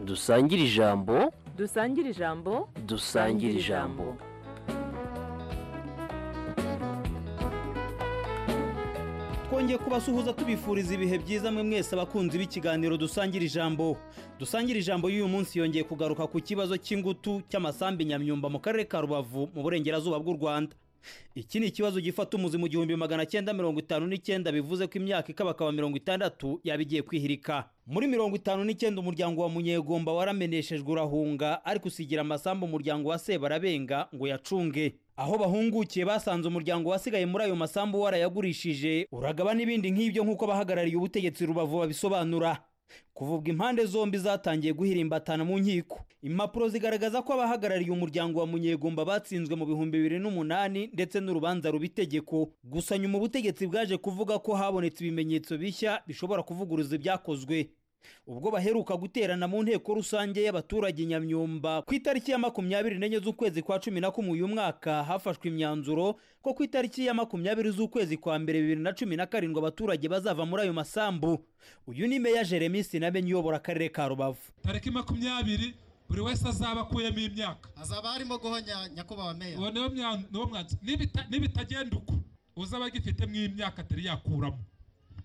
dusangire ijambo dusangire ijambo dusangire ijambo twongeye kubasuhuza tubifuriza ibihe byiza mwe mwese abakunzi b'ikiganiro dusangira ijambo dusangira ijambo y'uyu munsi yongeye kugaruka ku kibazo cy'ingutu cy'amasambu nyamyumba mu karere ka rubavu mu burengerazuba bw'u rwanda iki ni ikibazo gifata umuzi mu gihumbi magana cyenda mirongo itanu n'icyenda bivuze ko imyaka ikabakaba mirongo itandatu yaba igiye kwihirika muri mirongo itanu n'icyenda umuryango wa munyegomba warameneshejwe urahunga ariko usigira amasambu umuryango wa sebarabenga ngo yacunge aho bahungukiye basanze umuryango wasigaye muri ayo masambu warayagurishije uragaba n'ibindi nk'ibyo nk'uko abahagarariye ubutegetsi rubavu babisobanura kuvuga impande zombi zatangiye guhirimbatana mu nkiko impapuro zigaragaza ko abahagarariye umuryango wa munyegomba batsinzwe mu bihumbi bibiri n'umunani ndetse n'urubanza rubitegeko gusa nyuma ubutegetsi bwaje kuvuga ko habonetse ibimenyetso bishya bishobora kuvuguruza ibyakozwe ubwo baheruka guterana mu nteko rusange y'abaturage nyamyumba ku itariki ya makumyabiri n'enye z'ukwezi kwa cumi na kumwe uyu mwaka hafashwe imyanzuro ko ku itariki ya makumyabiri z'ukwezi kwa mbere bibiri na cumi na karindwi abaturage bazava muri ayo masambu uyu ni meya jeremy sinamenye uyobora akarere ka rubavu tariki makumyabiri buri wese azaba akuyemo imyaka azaba arimo guhonya nyakubahwa meya uwo niwo mwa- niwo mwanzuro Nibita- nibitagenda uko uzaba agifitemo imyaka atari yakuramo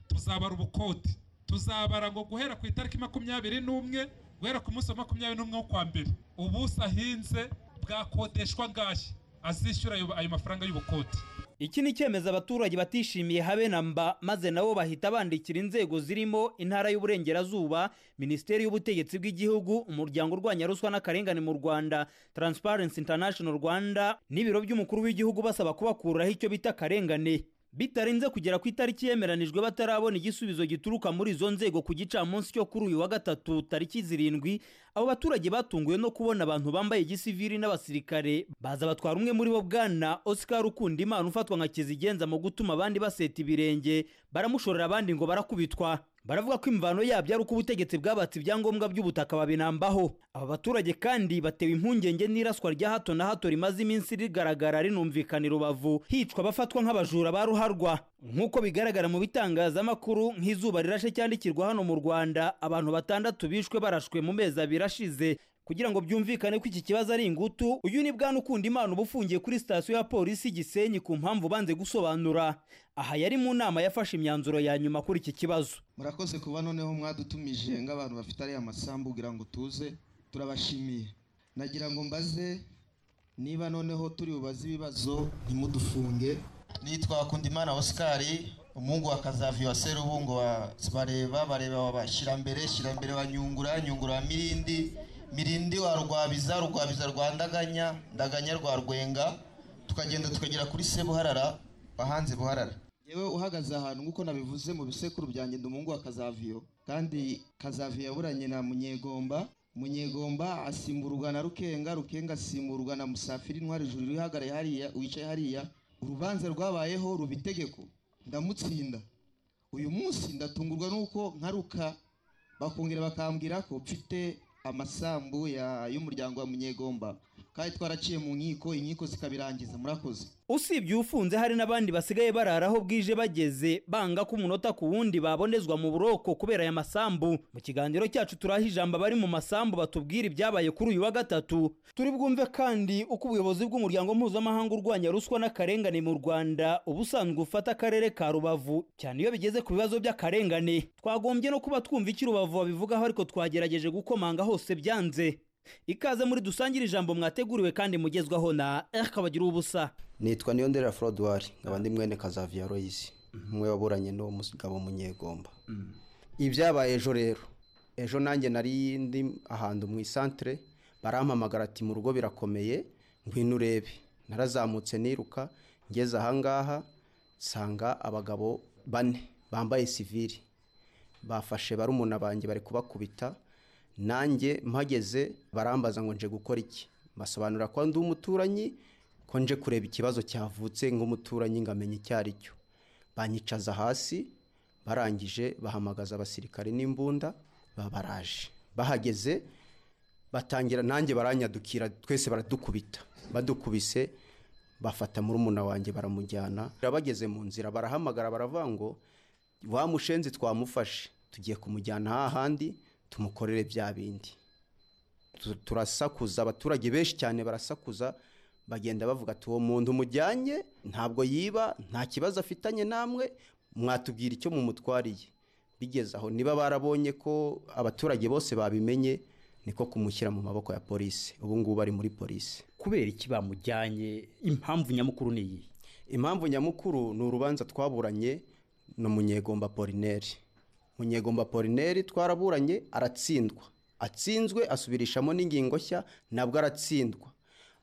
tuzabara ubukoti tuzabara ngo guhera ku itariki makumyabiri n'umwe guhera ku munsi wa makumyabiri n'umwe wo kwa mbere ubuso ahinze bwakodeshwa ngashya azishyura ayo ayo mafaranga y'ubukoti iki ni icyemezo abaturage batishimiye habe na mba maze nabo bahita bandikira inzego zirimo intara y'uburengerazuba minisiteri y'ubutegetsi bw'igihugu umuryango urwanya ruswa n'akarengane mu rwanda transparency international rwanda n'ibiro by'umukuru w'igihugu basaba kubakuraho icyo bita akarengane bitarenze kugera ku itariki yemeranijwe batarabona igisubizo gituruka muri izo nzego ku gicamunsi cyo kuri uyu wa gatatu tariki zirindwi abo baturage batunguwe no kubona abantu bambaye igisivili n'abasirikare baza batwara umwe muri bo bwana oscar ukunda imana ufatwa nka kizigenza mu gutuma abandi baseta ibirenge baramushorera abandi ngo barakubitwa baravuga ko imvano yabyo ari uko ubutegetsi bwabatse ibyangombwa by'ubutaka babinambaho aba baturage kandi batewe impungenge n'iraswa rya hato na hato rimaze iminsi rigaragara rinumvikana i rubavu hicwa abafatwa nk'abajura ba ruharwa nk'uko bigaragara mu bitangazamakuru nk'izuba rirashe cyandikirwa hano mu rwanda abantu batandatu bishwe barashwe mu mezi abiri ashize kugira ngo byumvikane ko iki kibazo ari ingutu uyu ni bwana ukunda imana uba ufungiye kuri sitasiyo ya polisi gisenyi ku mpamvu ubanze gusobanura aha yari mu nama yafashe imyanzuro ya nyuma kuri iki kibazo murakoze kuba noneho mwadutumije nk'abantu bafite ariya masambu kugira ngo tuze turabashimiye nagira ngo mbaze niba noneho turi bubaze ibibazo ntimudufunge nitwa Kundimana Oscar umuhungu wa Kazavi wa Serubungo wa bareba bareba wa Shirambere Shirambere wa Nyungura Nyungura wa Mirindi Mirindi wa Rwabiza Rwabiza rwa Ndaganya Ndaganya rwa Rwenga tukagenda tukagera kuri se Buharara bahanze Buharara yewe uhagaze ahantu nk'uko nabivuze mu bisekuru byanjye ndi umuhungu wa kazaviyo kandi kazaviyo yaburanye na munyegomba munyegomba asimburwa na rukenga rukenga asimburwa na musafiri intwari ijuru wihagaraye hariya wicaye hariya urubanza rwabayeho ruba itegeko ndamutsinda uyu munsi ndatungurwa n'uko nkaruka bakongera bakambwira ko mfite amasambu ya- y'umuryango wa munyegomba kandi twaraciye mu nkiko inkiko zikabirangiza murakoze usibye ufunze hari n'abandi basigaye barara aho bwije bageze banga ko umunota ku wundi babonezwa mu buroko kubera aya masambu mu kiganiro cyacu turaha ijambo abari mu masambu batubwira ibyabaye kuri uyu wa gatatu turi bwumve kandi uko ubuyobozi bw'umuryango mpuzamahanga urwanya ruswa n'akarengane mu rwanda uba usanzwe ufata akarere ka rubavu cyane iyo bigeze ku bibazo by'akarengane twagombye no kuba twumva icyo rubavu babivugaho ariko twagerageje gukomanga hose byanze ikaze muri dusangire ijambo mwateguriwe kandi mugezwaho na rkabagira ubusa nitwa niyo ndera forodwari nkaba ndi mwene kazaviya royisi umwe waburanye n'uwo mugabo munyegomba ibyabaye ejo rero ejo nanjye nari ndi ahantu mu isantere barampamagara ati mu rugo birakomeye ngwino urebe narazamutse niruka ngeze ahangaha nsanga abagabo bane bambaye sivili bafashe barumuna banjye bari kubakubita nanjye mpageze barambaza ngo nje gukora iki basobanura ko ndi umuturanyi ko nje kureba ikibazo cyavutse nk'umuturanyi ngamenya icyo ari cyo banyicaza hasi barangije bahamagaza abasirikare n'imbunda babaraje bahageze batangira nanjye baranyadukira twese baradukubita badukubise bafata murumuna wanjye baramujyana bageze mu nzira barahamagara baravuga ngo wa mushenzi twamufashe tugiye kumujyana hahandi tumukorere bya bindi tu- turasakuza abaturage benshi cyane barasakuza bagenda bavuga ati uwo muntu mujyanye ntabwo yiba nta kibazo afitanye namwe mwatubwira icyo mumutwariye bigeze aho niba barabonye ko abaturage bose babimenye niko kumushyira mu maboko ya polisi ubu ngubu ari muri polisi kubera iki bamujyanye impamvu nyamukuru ni iyi impamvu nyamukuru ni urubanza twaburanye na munyegomba polineri munyegomba polineri twaraburanye aratsindwa atsinzwe asubirishamo n'ingingo nshya nabwo aratsindwa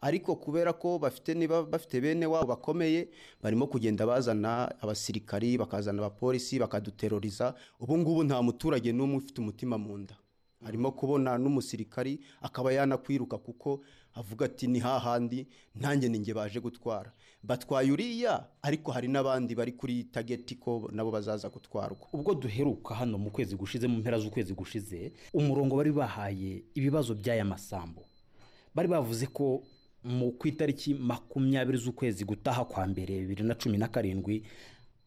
ariko kubera ko bafite niba bafite bene wabo bakomeye barimo kugenda bazana abasirikari bakazana abapolisi bakaduteroriza ubu ngubu nta muturage n'umwe ufite umutima mu nda harimo kubona n'umusirikari akaba yanakwiruka kuko avuga ati ni hahandi ntanjye ninjye baje gutwara batwaye uriya ariko hari n'abandi bari kuri tageti ko nabo bazaza gutwarwa ubwo duheruka hano mu kwezi gushize mu mpera z'ukwezi gushize umurongo bari bahaye ibibazo by'aya masambu bari bavuze ko mu ku itariki makumyabiri z'ukwezi gutaha kwa mbere bibiri na cumi na karindwi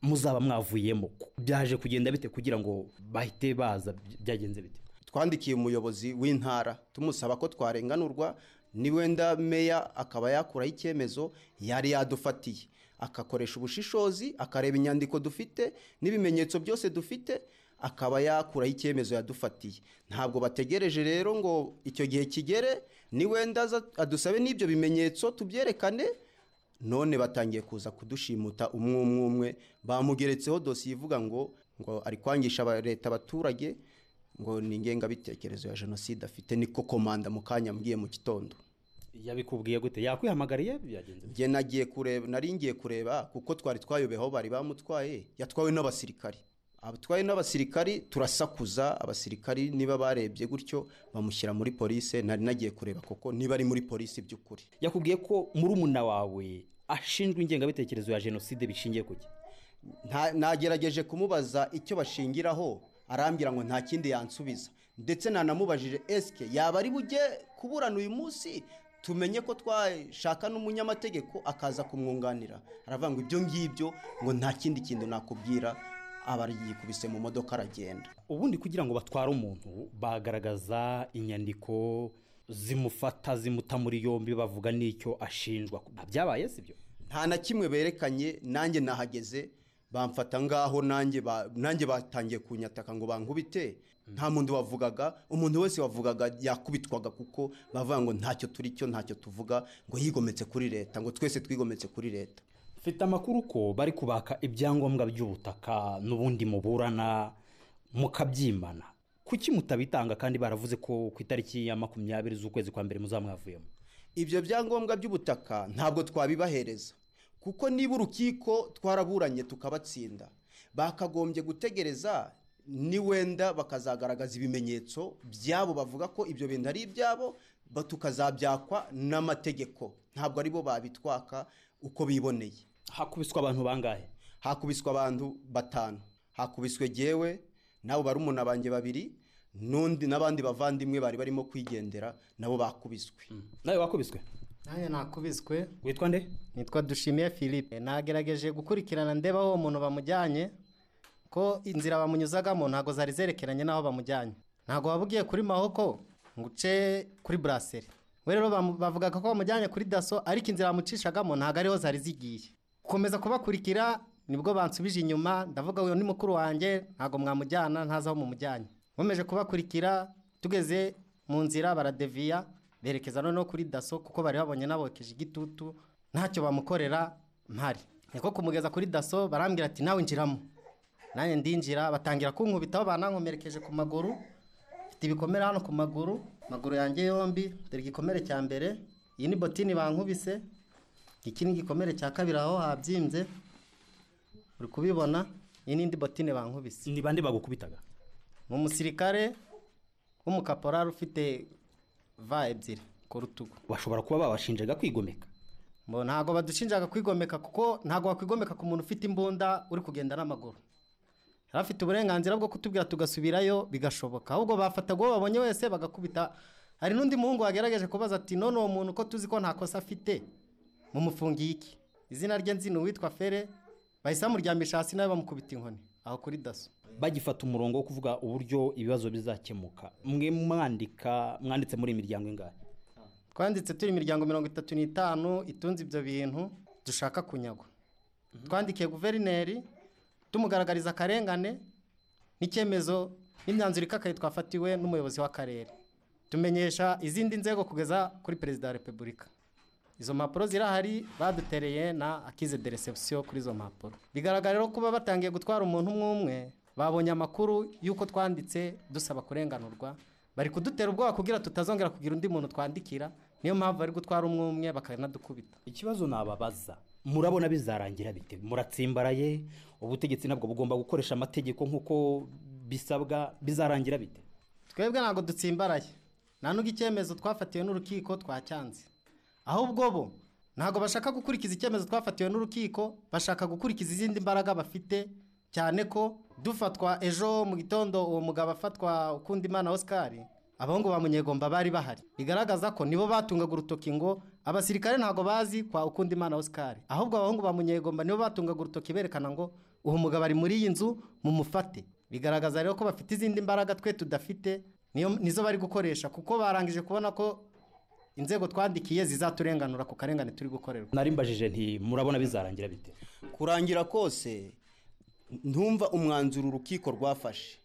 muzaba mwavuyemo byaje kugenda bite kugira ngo bahite baza byagenze bite twandikiye umuyobozi w'intara tumusaba ko twarenganurwa ni wenda meya akaba yakuraho icyemezo yari yadufatiye akakoresha ubushishozi akareba inyandiko dufite n'ibimenyetso byose dufite akaba yakuraho icyemezo yadufatiye ntabwo bategereje rero ngo icyo gihe kigere ni wenda aza adusabe n'ibyo bimenyetso tubyerekane none batangiye kuza kudushimuta umwe umwe umwe bamugeretseho dosiye ivuga ngo ngo ari kwangisha aba- leta abaturage ngo ni ingengabitekerezo ya jenoside afite niko komanda mu kanya ambwiye mu gitondo yabikubwiye gute yakwihamagariye byagenze bite njye nagiye kureba nari ngiye kureba kuko twari twayobeho bari bamutwaye yatwawe n'abasirikari abatwaye n'abasirikari turasakuza abasirikari niba barebye gutyo bamushyira muri polisi nari nagiye kureba koko niba ari muri polisi by'ukuri yakubwiye ko murumuna wawe ashinjwa ingengabitekerezo ya jenoside bishingiye ku ki Nta- nagerageje kumubaza icyo bashingiraho arambwira ngo nta kindi yansubiza ndetse nanamubajije esike yaba ari bujye kuburana uyu munsi tumenye ko twashaka n'umunyamategeko akaza kumwunganira aravuga ngo ibyo ngibyo ngo nta kindi kintu nakubwira aba yikubise mu modoka aragenda ubundi kugira ngo batware umuntu bagaragaza inyandiko zimufata zimuta muri yombi bavuga n'icyo ashinjwa byabaye si byo nta na kimwe berekanye nanjye nahageze bamfata ngaho nanjye ba- nanjye batangiye kunyataka ngo bankubite nta muntu wavugaga umuntu wese wavugaga yakubitwaga kuko bavuga ngo ntacyo turi cyo ntacyo tuvuga ngo yigometse kuri leta ngo twese twigometse kuri leta mfite amakuru ko bari kubaka ibyangombwa by'ubutaka n'ubundi muburana mukabyimana kuki mutabitanga kandi baravuze ko ku itariki ya makumyabiri z'ukwezi kwa mbere muzamwavuyemo ibyo byangombwa by'ubutaka ntabwo twabibahereza kuko niba urukiko twaraburanye tukabatsinda bakagombye gutegereza ni wenda bakazagaragaza ibimenyetso byabo bavuga ko ibyo bintu ari ibyabo ba- tukazabyakwa n'amategeko ntabwo ari bo babitwaka uko biboneye hakubiswa abantu bangahe hakubiswe abantu batanu hakubiswe jyewe nabo barumuna banjye babiri n'undi n'abandi bavandimwe bari barimo kwigendera nabo bakubiswe nawe wakubiswe nanjye nakubiswe witwa nde nitwa dushimiye philippe nagerageje gukurikirana ndeba aho uwo muntu bamujyanye ko inzira bamunyuzagamo ntabwo zari zerekeranye n'aho bamujyanye ntabwo wabwiye kuri mahoko ngo uce kuri buraseri we rero bamu- bavugaga ko bamujyanye kuri daso ariko inzira bamucishagamo ntabwo ariho zari zigiye gukomeza kubakurikira nibwo bansubije inyuma ndavuga uyu ni mukuru wanjye ntabwo mwamujyana ntazi aho mumujyanye nkomeje kubakurikira tugeze mu nzira baradeviya berekeza noneho kuri daso kuko bari babonye nabokeje igitutu ntacyo bamukorera mpari niko kumugeza kuri daso barambwira ati nawe injiramo nanjye ndinjira batangira kunkubitaho banankomerekeje ku maguru mfite ibikomere hano ku maguru amaguru yanjye yombi dore igikomere cya mbere iyi ni botini bankubise iki ni igikomere cya kabiri aho habyimbye uri kubibona iyi ni indi botine bankubise ni bande bagukubitaga ni umusirikare w'umukaporari ufite va ebyiri ku rutugu bashobora kuba babashinjaga kwigomeka Mbo ntabwo badushinjaga kwigomeka kuko ntabwo wakwigomeka ku muntu ufite imbunda uri kugenda n'amaguru yari afite uburenganzira bwo kutubwira tugasubirayo bigashoboka ahubwo bafataga uwo babonye wese bagakubita hari n'undi muhungu wagerageje kubaza ati none uwo muntu ko tuzi ko nta kosa afite mumufungiye iki izina rye nzi ni uwitwa fere bahise bamuryamisha hasi nawe bamukubita inkoni aho kuri daso bagifata umurongo wo kuvuga uburyo ibibazo bizakemuka mwe mwandika mwanditse muri iyi miryango ingahe twanditse turi imiryango mirongo itatu n'itanu itunze ibyo bintu dushaka kunyagwa twandikiye guverineri tumugaragariza akarengane n'icyemezo n'imyanzuro ikakaye twafatiwe n'umuyobozi w'akarere tumenyesha izindi nzego kugeza kuri perezida wa repubulika izo mpapuro zirahari badutereye na akize de reception kuri izo mpapuro bigaragara rero kuba batangiye gutwara umuntu umwe umwe babonye amakuru y'uko twanditse dusaba kurenganurwa bari kudutera ubwoba kugira tutazongera kugira undi muntu twandikira niyo mpamvu bari gutwara umwe umwe bakanadukubita ikibazo nababaza murabona bizarangira bite muratsimbaraye ubutegetsi nabwo bugomba gukoresha amategeko nk'uko bisabwa bizarangira bite twebwe ntabwo dutsimbaraye nta n'ubwo icyemezo twafatiwe n'urukiko twacyanze ahubwo bo ntabwo bashaka gukurikiza icyemezo twafatiwe n'urukiko bashaka gukurikiza izindi mbaraga bafite cyane ko dufatwa ejo mu gitondo uwo mugabo afatwa ukundi imana oscar abahungu ba munyegomba bari bahari bigaragaza ko nibo batungaga urutoki ngo abasirikare ntabwo bazi kwa ukundi imana oscar ahubwo abahungu ba munyegomba nibo batungaga urutoki berekana ngo uwo mugabo ari muri iyi nzu mumufate bigaragaza rero ko bafite izindi mbaraga twe tudafite niyo- nizo bari gukoresha kuko barangije kubona ko inzego twandikiye zizaturenganura ku karengane turi gukorerwa narimbajije nti murabona bizarangira bite kurangira kose ntumva umwanzuro urukiko rwafashe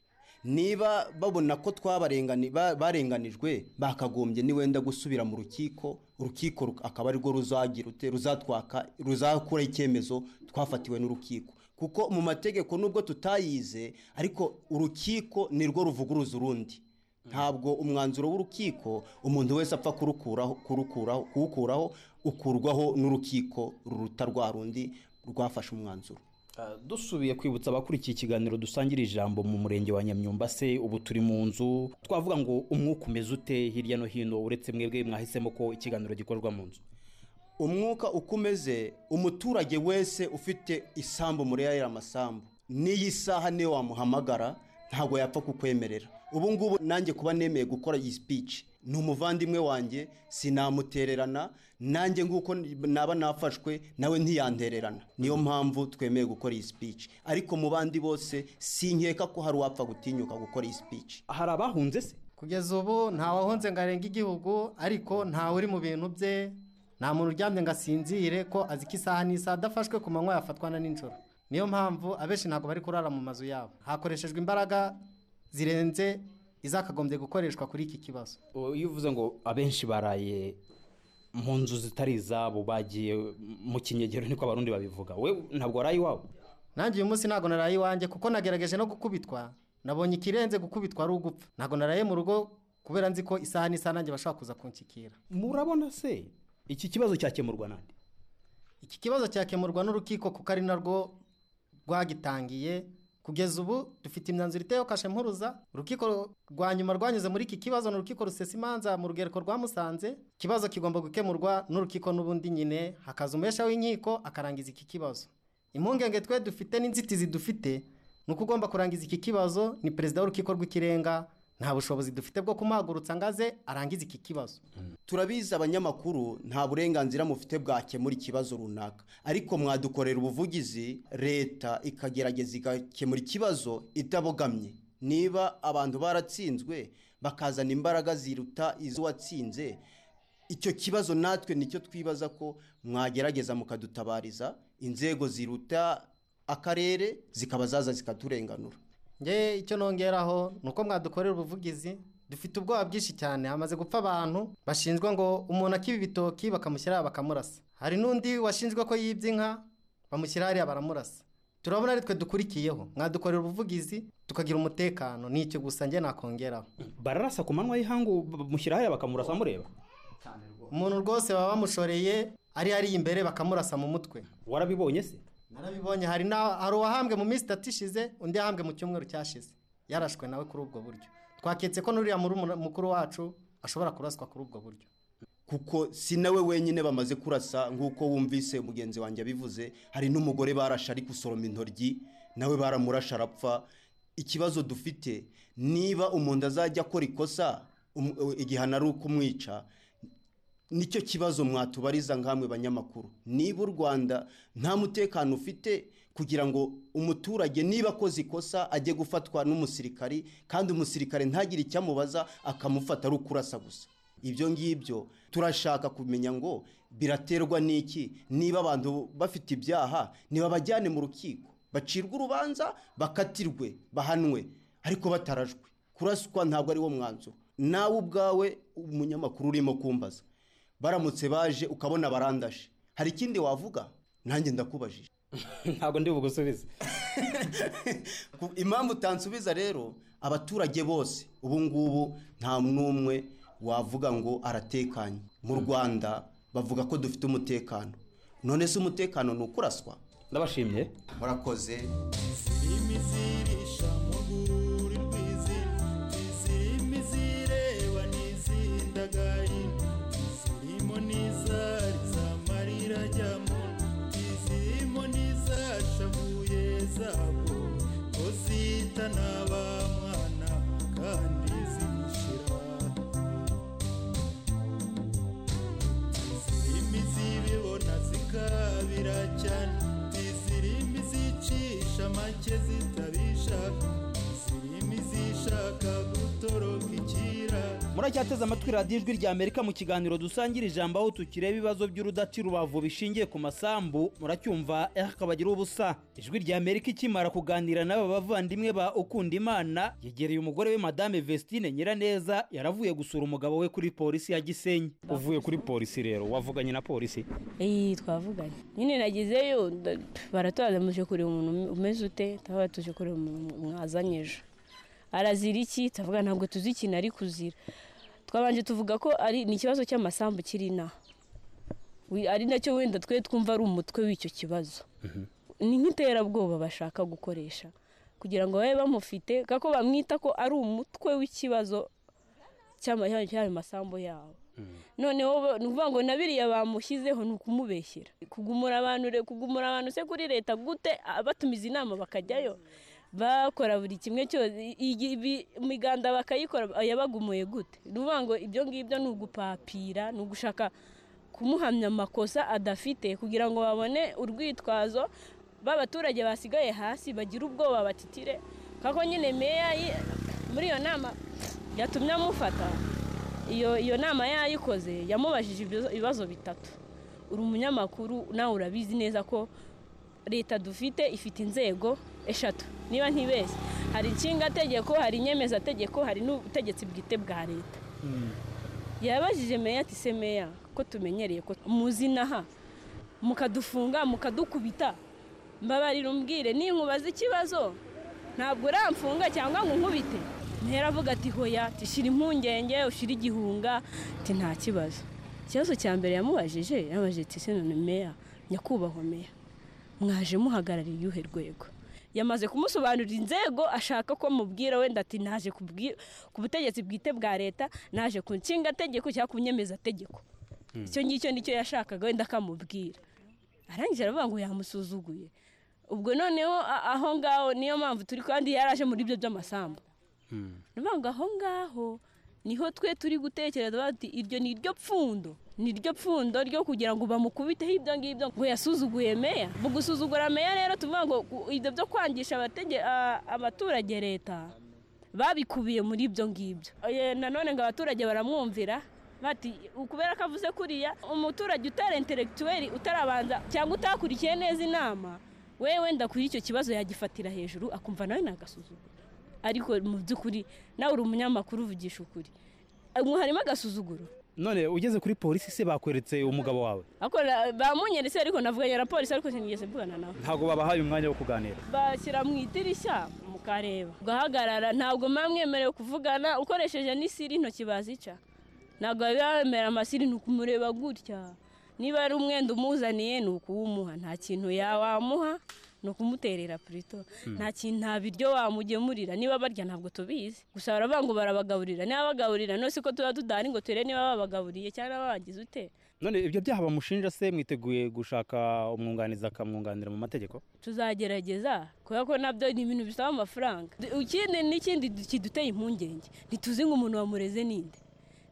niba babona ko twabarengani ba- barenganijwe bakagombye ni wenda gusubira mu rukiko urukiko ruk- akaba arirwo ruzagira ute ruzatwaka ruzakura icyemezo twafatiwe n'urukiko kuko mu mategeko nubwo tutayize ariko urukiko nirwo ruvuguruza urundi ntabwo umwanzuro w'urukiko umuntu wese apfa kurukuraho kurukuraho kuwukuraho ukurwaho n'urukiko ruruta rwa rundi rwafashe umwanzuro dusubiye kwibutsa abakurikiye ikiganiro dusangira ijambo mu murenge wa nyamyumba se ubu turi mu nzu twavuga ngo umwuka umeze ute hirya no hino uretse mwebwe mwahisemo ko ikiganiro gikorwa mu nzu umwuka uko umeze umuturage wese ufite isambu muri ya ya masambu n'iyi saha niyo wamuhamagara ntabwo yapfa kukwemerera ubu ngubu nanjye kuba nemeye gukora iyi sipici ni umuvandimwe wanjye sinamutererana nanjye nguko naba nafashwe nawe ntiyantererana niyo mpamvu twemeye gukora iyi sipici ariko mu bandi bose sinkeka ko hari uwapfa gutinyuka gukora iyi sipici hari abahunze se kugeza ubu nta wahunze ngo arenge igihugu ariko ntawe uri mu bintu bye nta muntu uryamye ngo asinzire ko azi ko isaha n'isaha adafashwe ku manywa yafatwa na nijoro niyo mpamvu abenshi ntabwo bari kurara mu mazu yabo hakoreshejwe imbaraga zirenze izakagombye gukoreshwa kuri iki kibazo O, iyo uvuze ngo abenshi baraye mu nzu zitari izabo bagiye mu kinyegero niko abarundi babivuga we ntabwo waraye iwawe nanjye uyu munsi ntabwo naraye iwanjye kuko nagerageje no gukubitwa nabonye ikirenze gukubitwa ari ugupfa ntabwo naraye mu rugo kubera nzi ko isaha n'isaha nanjye bashobora kuza kunshyikira murabona se iki kibazo cyakemurwa nande iki kibazo cyakemurwa n'urukiko kuko ari narwo rwagitangiye kugeza ubu dufite imyanzuro iteyeho kashe mpuruza urukiko rwa nyuma rwanyuze muri iki kibazo ni urukiko rusesa imanza mu rugereko rwa musanze ikibazo kigomba gukemurwa n'urukiko n'ubundi nyine hakaza umesha w'inkiko akarangiza iki kibazo impungenge twe dufite n'inzitizi dufite ni uko ugomba kurangiza iki kibazo ni perezida w'urukiko rw'ikirenga nta bushobozi dufite bwo kumuhagurutsa ngo aze arangize iki kibazo turabizi abanyamakuru nta burenganzira mufite bwakemura ikibazo runaka ariko mwadukorera ubuvugizi leta ikagerageza igakemura ikibazo itabogamye niba abantu baratsinzwe bakazana imbaraga ziruta iz'uwatsinze icyo kibazo natwe nicyo twibaza ko mwagerageza mukadutabariza inzego ziruta akarere zikaba zaza zikaturenganura nge icyo nongeraho ni uko mwadukorera ubuvugizi dufite ubwoba bwinshi cyane hamaze gupfa abantu bashinzwe ngo umuntu akiba ibitoki bakamushyira bakamurasa hari n'undi washinzwe ko yibye inka bamushyira hariya baramurasa turabona ari twe dukurikiyeho mwadukorera ubuvugizi tukagira umutekano ni icyo gusa njye nakongeraho bararasa ku manywa y'ihangu bamushyira hariya bakamurasa mureba umuntu rwose baba bamushoreye ari hariya imbere bakamurasa mu mutwe warabibonye se narabibonye hari na hari uwahambwe mu minsi itatu ishize undi yahambwe mu cyumweru cyashize yarashwe nawe kuri ubwo buryo twaketse ko n'uriya murumuna- mukuru wacu ashobora kuraswa kuri ubwo buryo kuko si nawe wenyine bamaze kurasa nk'uko wumvise mugenzi wanjye abivuze hari n'umugore barashe ari gusoroma intoryi nawe baramurashe arapfa ikibazo dufite niba umuntu azajya akora ikosa um- igihano ari ukumwica nicyo kibazo mwatubariza nkamwe banyamakuru niba u rwanda nta mutekano ufite kugira ngo umuturage niba akoze ikosa ajye gufatwa n'umusirikari kandi umusirikare ntagire icyo amubaza akamufata ari ukurasa gusa ibyo ngibyo turashaka kumenya ngo biraterwa n'iki niba abantu bafite ibyaha niba bajyane mu rukiko bacirwe urubanza bakatirwe bahanwe ariko batarajwe kuraswa ntabwo ari wo mwanzuro nawe ubwawe umunyamakuru urimo kumbaza baramutse baje ukabona barandashe hari ikindi wavuga nanjye ndakubajije ntabwo ndi bugusubize Ku- impamvu utansubiza rero abaturage bose ubu ngubu nta n'umwe wavuga ngo aratekanye mu rwanda bavuga ko dufite umutekano none se umutekano ni ukuraswa ndabashimye murakoze muracyateze amatwi radiyo ijwi rya amerika mu kiganiro dusangira ijambo aho tukireba ibibazo by'urudati rubavu bishingiye ku masambu muracyumva eh akabagira ubusa ijwi rya amerika ikimara kuganira n'aba bavandimwe ba ukunda imana yegereye umugore we madame vestine nyiraneza yaravuye gusura umugabo we kuri polisi ya gisenyi uvuye kuri polisi rero wavuganye na polisi iyi twavuganye nyine nagezeyo nda- baratubaza muje kureba umuntu ume- umeze ute tuba tuje kureba umuntu mwazanye ejo arazira iki tuvuga ntabwo tuzi ikintu ari kuzira twabanje tuvuga ko ari ni ikibazo cy'amasambu kiri inaha Wi- ari nacyo wenda twe twumva ari umutwe w'icyo kibazo ni nk'iterabwoba bashaka gukoresha kugira ngo babe bamufite kako bamwita ko ari umutwe w'ikibazo cy'ama- cy'ayo masambu yabo noneho bo- ni ukuvuga ngo na biriya bamushyizeho ni ukumubeshyera kugumura abantu re- kugumura abantu se kuri leta gute Ah, batumiza inama bakajyayo bakora buri kimwe cyose i- i- imiganda bakayikora ah, yabagumuye gute ni ukuvuga ngo ibyo ngibyo ni ugupapira ni ugushaka kumuhamya amakosa adafite kugira ngo babone urwitwazo b'abaturage basigaye hasi bagira ubwoba batitire kako nyine meya yi- muri iyo nama yatumye amufata iyo iyo nama yayikoze yamubajije ibyo- ibibazo bitatu uri umunyamakuru nawe urabizi neza ko leta dufite ifite inzego eshatu niba ntibeshye hari inshingategeko hari inyemezategeko hari n'ubutegetsi bwite bwa leta yabajije meya ati se meya ko tumenyereye ko muzina aha mukadufunga mukadukubita mbabarira umbwire ninkubaza ikibazo ntabwo uramfunga cyangwa ngo unkubite ntera avuga ati hoya ati shira impungenge ushira igihunga ati nta kibazo ikibazo cya mbere yamubajije yamubajije ati se none meya nyakubahwa meya mwaje muhagarariye iryuhe rwego yamaze kumusobanurira inzego ashaka ko mubwira wenda ati naje ku bwi- ku butegetsi bwite bwa leta naje ku nshingategeko cyangwa ku nyemezategeko icyo ngicyo nicyo yashakaga wenda akamubwira arangije aravuga ngo yamusuzuguye ubwo noneho a- aho ngaho niyo mpamvu turi kandi yaraje muri ibyo by'amasambu niyo ngo aho ngaho niho twe turi gutekereza bati iryo ni iryo pfundo ni iryo pfundo ryo kugira ngo bamukubiteho ibyo ngibyo ngo yasuzuguye meya mu gusuzugura meya rero tuvuga ngo ku- ibyo byo kwangisha abatege- a- abaturage leta babikubiye muri ibyo ngibyo Eh, nanone ngo abaturage baramwumvira bati kubera ko avuze kuriya umuturage utari intellectuel utarabanza cyangwa utakurikiye neza inama we wenda kuri icyo kibazo yagifatira hejuru akumva nawe nagasuzuguro ariko mu by'ukuri nawe uri umunyamakuru uvugisha ukuri Eh, harimo agasuzuguro none ugeze kuri polisi se bakweretse umugabo wawe Ariko na- bamunyeretse ariko navuganye na polisi ariko sinigeze mvugana nawe ntabwo babahaye umwanya wo kuganira bashyira mu idirishya mukareba ugahagarara ntabwo muba mwemerewe kuvugana ukoresheje n'isiri intoki bazica ntabwo biba bemera amasiri ni ukumureba gutya niba ari umwenda umuzaniye ni ukuwumuha nta kintu yawamuha ni ukumuterera purito nta kintu nta biryo wamugemurira niba barya ntabwo tubizi gusa baravuga ngo barabagaburira niba bagaburira none si ko tuba tudahari ngo turebe niba babagaburiye cyangwa babagize ute none ibyo byaha bamushinja se mwiteguye gushaka umwunganizi akamwunganira mu mategeko tuzagerageza kubera ko nabyo ni ibintu bisaba amafaranga Du- ikindi n'ikindi kiduteye impungenge ntituzi ngo umuntu wamureze ninde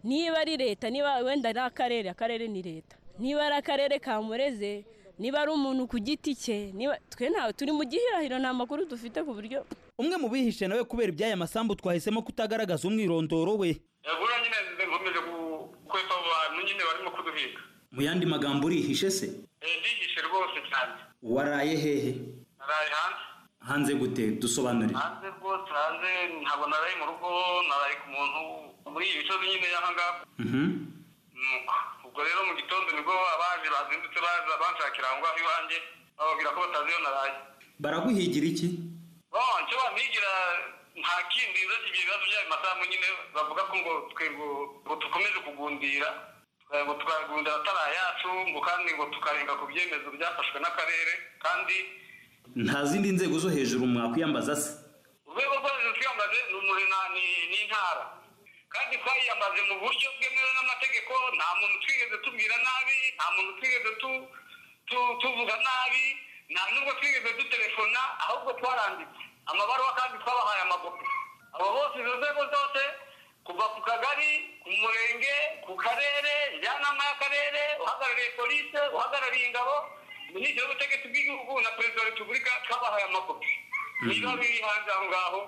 niba ari leta niba wenda ari akarere akarere ni leta niba ari akarere ka mureze niba ari umuntu ku giti cye niba twe ntawe turi mu gihirahiro nta makuru dufite ku buryo umwe mu bihishe nawe kubera iby'aya masambu twahisemo kutagaragaza umwirondoro we buriya nyine nkomeje gukwepa abo bantu nyine barimo kuduhiga mu yandi magambo urihishe se Eh, ndihishe rwose cyane waraye hehe naraye hanze hanze gute dusobanurire hanze rwose hanze ntabwo naraye mu rugo naraye ku muntu muri iyi misozi nyine y'aha ngaha Nuko. ubwo rero mu gitondo nibwo abaje bazindutse baza banshakira aho ngaho iwanjye bababwira ko batazi iyo naraye baraguhigira iki bonce bampigira nta kindi uretse ibyo bibazo by'ayo masambu nyine bavuga ko ngo twe ngo ngo dukomeze kugundira eh, ngo tukagundira atari ayacu ngo kandi ngo tukarenga ku byemezo byafashwe n'akarere kandi nta zindi nzego zo hejuru mwakwiyambaza se urwego rwo hejuru twiyambaze ni umurina ni- ni intara kandi twayiyambaze mu buryo bwemewe n'amategeko nta muntu twigeze tubwira nabi nta muntu twigeze tu- tu- tuvuga nabi nta nubwo twigeze dutelefona ahubwo twaranditse amabaruwa kandi twabahaye amakopi abo bose izo nzego zose kuva ku kagari ku murenge ku karere njyanama y'akarere uhagarariye polise uhagarariye ingabo minisitiri w'ubutegetsi bw'igihugu na perezida wa repubulika twabahaye amakopi niba biri hanze aho ngaho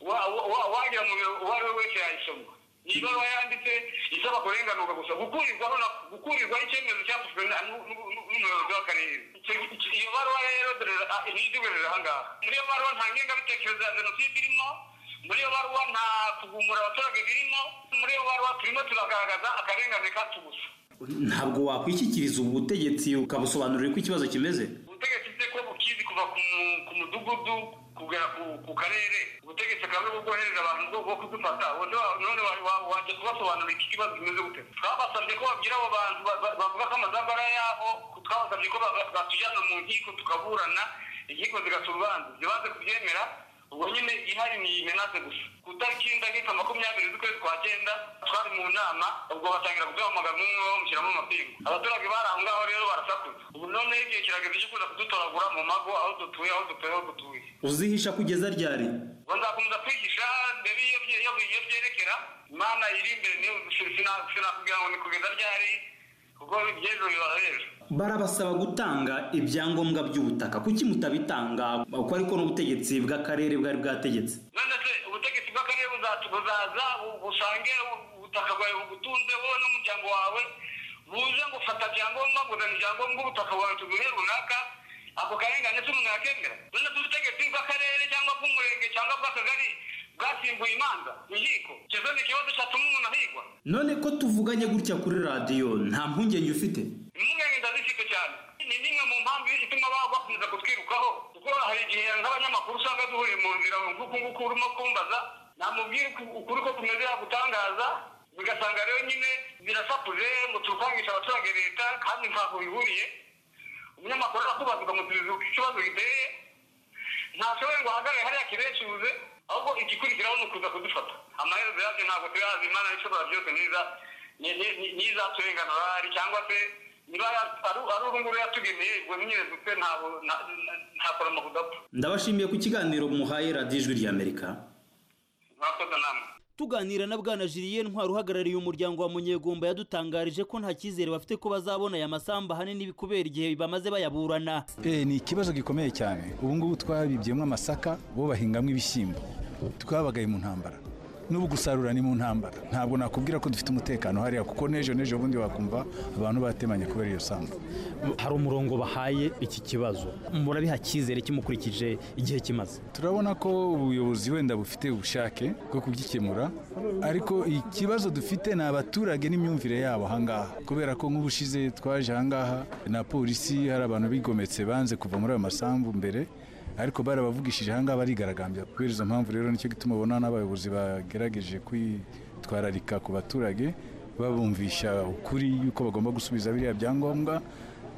wa- wa- wa- wagira mu biro uwo ari we wese yayisoma iyi baruwa yanditse isaba kurenganurwa gusa gukurirwaho na gukurirwaho icyemezo cyafashwe na- nu- nu- nu- n'umuyobozi w'akarere Icyo- icyo- iyo baruwa rero dore ah, ntizibujije aha ngaha muri iyo baruwa nta ngengabitekerezo ya jenoside irimo muri iyo baruwa nta kugumura abaturage birimo muri iyo baruwa turimo turagaragaza akarengane kacu gusa ntabwo wakwishyikiriza ubu butegetsi ukabusobanurira uko ikibazo kimeze ubutegetsi bwe ko bukizi kuva ku mu- ku mudugudu kugera ku- ku karere ubutegetsi bwawe bwo bwohereza abantu bwo bwo kudufata Ubu wa- none wa- wa- wajya kubasobanurira iki kibazo kimeze gute twabasabye ko babwira abo bantu ba- ba- bavuga ko amazamu ari ayabo twabasabye ko ba- ba- batujyana mu nkiko tukaburana inkiko zigaca urubanza zibanze kubyemera ubwo nyine ihari ni imenase gusa ku itariki y'indagika makumyabiri z'ukwezi kwa cyenda twari mu nama ubwo batangira kuduhamagara umwe umwe bamushyiramo amapingu abaturage bari aho ngaho rero barasakuza ubu noneho igihe kirageze cyo kuza kudutoragura mu mago aho dutuye aho dutuye aho dutuye uzihisha kugeza ryari ubwo nzakomeza kwigisha mbere iyo bye- iyo bye- iyo byerekera imana iri imbere niyo si- sina- sinakubwira ngo ni kugeza ryari kuko iby'ejo biba ejo barabasaba gutanga ibyangombwa by'ubutaka kuki mutabitanga uko ariko n'ubutegetsi bw'akarere bwari bwategetse none se ubutegetsi bw'akarere buzatu buzaza bu- busange ubutaka bwawe bugutunze wowe n'umuryango wawe buze ngo fata byangombwa nguzanyo ibyangombwa ubutaka bwawe tuguhe runaka ako karengane se umuntu yakemera none se ubutegetsi bw'akarere cyangwa bw'umurenge cyangwa bw'akagari bwasimbuye imanza inkiko kizo ni ikibazo cyatuma umuntu ahigwa none ko tuvuganye gutya kuri radiyo nta mpungenge ufite impungenge ndazifite cyane ni nimwe mu mpamvu ituma baba bakomeza kutwirukaho kuko hari igihe nk'abanyamakuru usanga duhuriye mu nzira nguku nguku urimo kumbaza namubwira uku- ukuri ko kumeze yagutangaza bigasanga rero nyine birasakuze ngo turukangisha abaturage leta kandi ntabwo bihuriye umunyamakuru arakubaza ukamusubiza uko ikibazo giteye ntashoboye ngo ahagarare hariya kibecuze ahubwo igikurikiraho ni ukuza kudufata amaherezo yabyo ntabwo tuyazi imana ishobora byose niza ni- ni- ni- ntizaturenganura cyangwa se niba ya- ari ari uru nguru yatugeneye ubwo nyine dupfe ntabwo nta- nta- nta koroma kudapfa ndabashimiye ku kiganiro muhaye radiyo ijwi ry'amerika murakoze namwe tuganira na bwana jiliye ntwari uhagarariye umuryango wa munyegomba yadutangarije ko nta cyizere bafite ko bazabona aya masamba ahanini kubera igihe bamaze bayaburana Eh, ni ikibazo gikomeye cyane ubu ngubu twabibyemo amasaka bo bahingamo ibishyimbo twabagaye mu ntambara n'ubu gusarura ni mu ntambara ntabwo nakubwira ko dufite umutekano hariya kuko n'ejo n'ejo bundi wakumva abantu batemanye kubera iyo sambu hari umurongo bahaye iki kibazo murabiha cyizere kimukurikije igihe kimaze turabona ko ubuyobozi wenda bufite ubushake bwo kugikemura ariko ikibazo dufite ni abaturage n'imyumvire yabo ahangaha kubera ko nk'ubushize twaje ahangaha na polisi hari abantu bigometse banze kuva muri ayo masambu mbere ariko barabavugishije ahangaha barigaragambya kubera izo mpamvu rero nicyo gituma ubona n'abayobozi bagerageje kwitwararika ku baturage babumvisha ukuri yuko bagomba gusubiza biriya byangombwa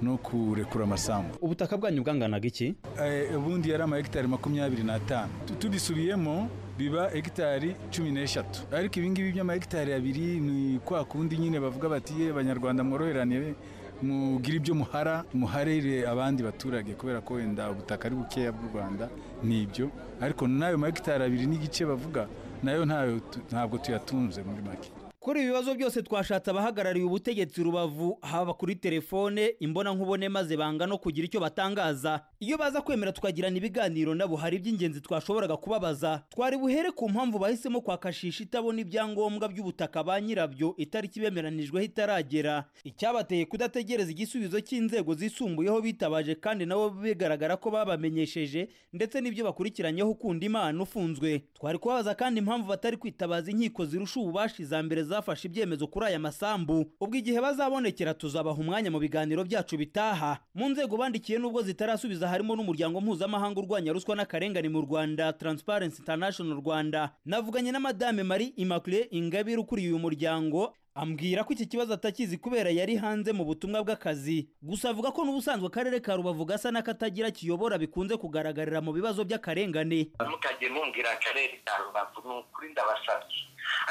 no kurekura amasambu ubutaka bwanyu bwanganaga iki Eh, ubundi yari ama hegitari makumyabiri n'atanu Tu- tubisubiyemo biba hegitari cumi n'eshatu ariko ibingibi by'ama hegitari abiri ni kwa kundi nyine bavuga bati ye banyarwanda mworoheranire mugire ibyo muhara muharire abandi baturage kubera ko wenda ubutaka ari bukeya bw'u rwanda ni ibyo ariko n'ayo ma hegitari abiri n'igice bavuga nayo ntayo tu- ntabwo tuyatunze muri make kuri ibi bibazo byose twashatse abahagarariye ubutegetsi rubavu haba kuri telefone imbonankubone maze banga no kugira icyo batangaza iyo baza kwemera tukagirana ibiganiro nabo hari iby'ingenzi twashoboraga kubabaza twari buhere ku mpamvu bahisemo kwakashisha itabona ibyangombwa by'ubutaka ba nyirabyo itariki bemeranijweho itaragera icyabateye kudategereza igisubizo cy'inzego zisumbuyeho bitabaje kandi nabo bigaragara ko babamenyesheje ndetse n'ibyo bakurikiranyeho ukunda imana ufunzwe twari kubabaza kandi impamvu batari kwitabaza inkiko zirusha ububasha iza mbere zafashe ibyemezo kuri aya masambu ubwo igihe bazabonekera tuzabaha umwanya mu biganiro byacu bitaha mu nzego bandikiye nubwo zitarasubiza harimo n'umuryango mpuzamahanga urwanya ruswa n'akarengane mu rwanda transparency international rwanda navuganye na madame marie immaculée ingabire ukuriye uyu muryango ambwira ko iki kibazo atakizi kubera yari hanze mu butumwa bw'akazi gusa avuga ko n'ubusanzwe akarere ka rubavu gasa n'akatagira kiyobora bikunze kugaragarira mu bibazo by'akarengane mukajya mumbwira akarere ka rubavu ni ukuri ndabasabye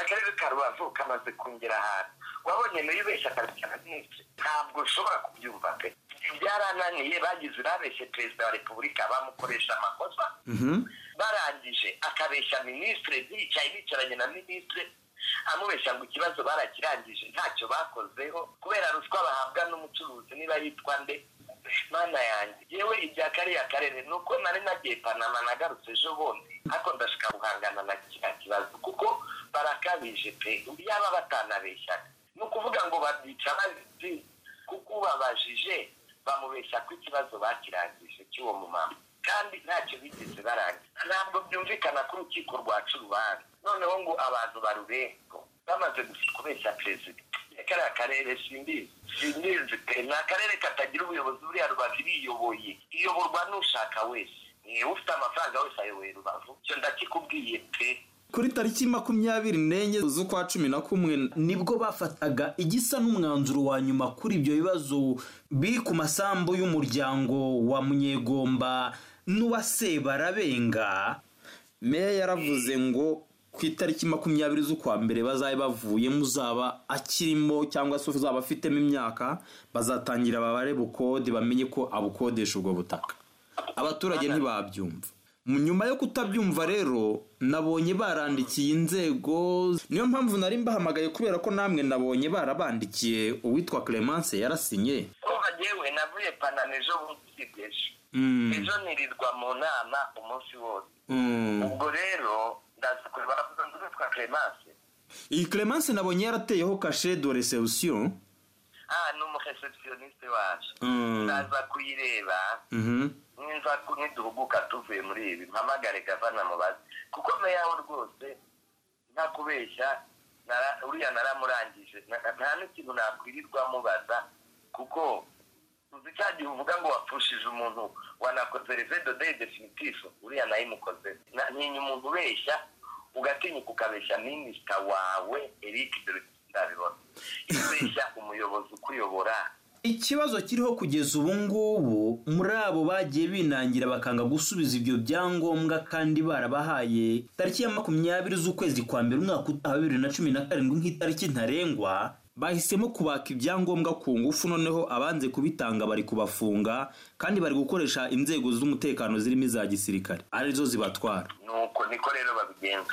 akarere ka rubavu kamaze kongera ahantu wabonye nayo ubeshya akabikana mwinshi ntabwo ushobora kubyumva pe byarananiye bagize urabeshye perezida wa repubulika bamukoresha amakosa barangije akabeshya minisitire bicaye bicaranye na minisitire amubeshya ngo ikibazo barakirangije ntacyo bakozeho kubera ruswa bahabwa n'umucuruzi niba yitwa nde mana yanjye yewe ibya kariya karere ni uko nari nagiye panama nagarutse ejo bundi ariko ndashaka guhangana na kiriya kibazo kuko barakabije pe yaba batanabeshyaga ni ukuvuga ngo babyica bazi kuko ubabajije bamubeshya ko ikibazo bakirangije cy'uwo mumama kandi ntacyo bigeze barangiza ntabwo byumvikana ko urukiko rwaca urubanza noneho ngo abantu barubengo bamaze kubeshya perezida kariya karere simbizi simbizi pe ni akarere katagira ubuyobozi buriya rubavu iriyoboye iyoborwa n'ushaka wese niwe ufite amafaranga wese ayoboye rubavu icyo ndakikubwiye pe kuri tariki makumyabiri n'enye z'ukwa cumi na kumwe nibwo bafataga igisa n'umwanzuro wa nyuma kuri ibyo bibazo biri ku masambu y'umuryango wa munyegomba n'uwa sebarabenga meya yaravuze ngo ku itariki makumyabiri z'ukwa mbere bazabe bavuyemo uzaba akirimo cyangwa se uzaba afitemo imyaka bazatangira babare bukode bamenye ko abukodesha ubwo butaka abaturage ntibabyumva nyuma yo kutabyumva rero nabonye barandikiye inzego niyo mpamvu nari mbahamagaye kubera ko namwe nabonye barabandikiye uwitwa clemence yarasinye kuva yewe navuye panama ejo bundi ejo Mm. ejo nirirwa mu nama umunsi wose ubwo rero ndaza kureba baravuga ngo witwa clemence iyi clemence nabonye yarateyeho kashe do reception ah ni umureceptioniste wacu Mm. ndaza kuyireba Mhm. nimva ko ntiduhuguka tuvuye muri ibi mpamagare gavana mubaze kuko meyaho rwose nta kubeshya nara- uriya naramurangije Na- na- nta n'ikintu nakwirirwa mubaza kuko uzi cya gihe uvuga ngo wapfushije umuntu wanakoze revedo deyi definitifu uriya nayimukoze Na- ntinya umuntu ubeshya ugatinyuka ukabeshya minisita wawe eric dore ndabibona ibeshya umuyobozi ukuyobora ikibazo kiriho kugeza ubu ngubu muri abo bagiye binangira bakanga gusubiza ibyo byangombwa kandi barabahaye tariki ya makumyabiri z'ukwezi kwa mbere umwaka utaha bibiri na cumi na karindwi nk'itariki ntarengwa bahisemo kubaka ibyangombwa ku ngufu noneho abanze kubitanga bari kubafunga kandi bari gukoresha inzego z'umutekano zirimo iza gisirikare arizo zibatwara nuko niko rero babigenza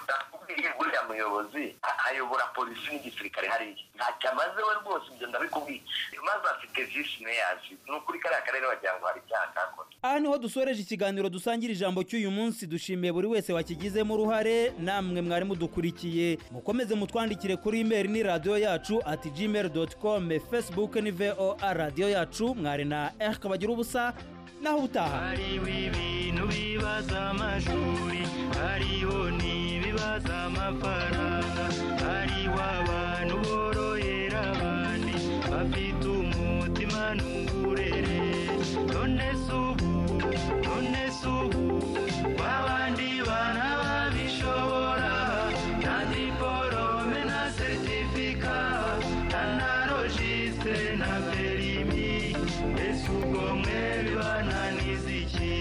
ndakubwiye buriya muyobozi a- ayobora polisi n'igisirikare hariya ntacyo amaze we rwose ibyo ndabikubwiye maze afite visi meyazi ni ukuri kariya karere wagira ngo hari icyaha kakoze aha niho dusoreje ikiganiro dusangira ijambo cy'uyu munsi dushimiye buri wese wakigizemo uruhare namwe mwari mudukurikiye mukomeze mutwandikire kuri imeri ni radiyo yacu ati gmail doti komu fesibuke ni voa radiyo yacu mwari na erike bagira ubusa naho ubutaha ibintu bibaza amashuri hariho n'ibibaza amafaranga hariho abantu borohera abandi bafite umutima n'uburere none se ubu none se ubu w'abandi bana babishobora nta diporome na seritifika nta na rojisitire na perimi ese ubwo mwe bibananiza iki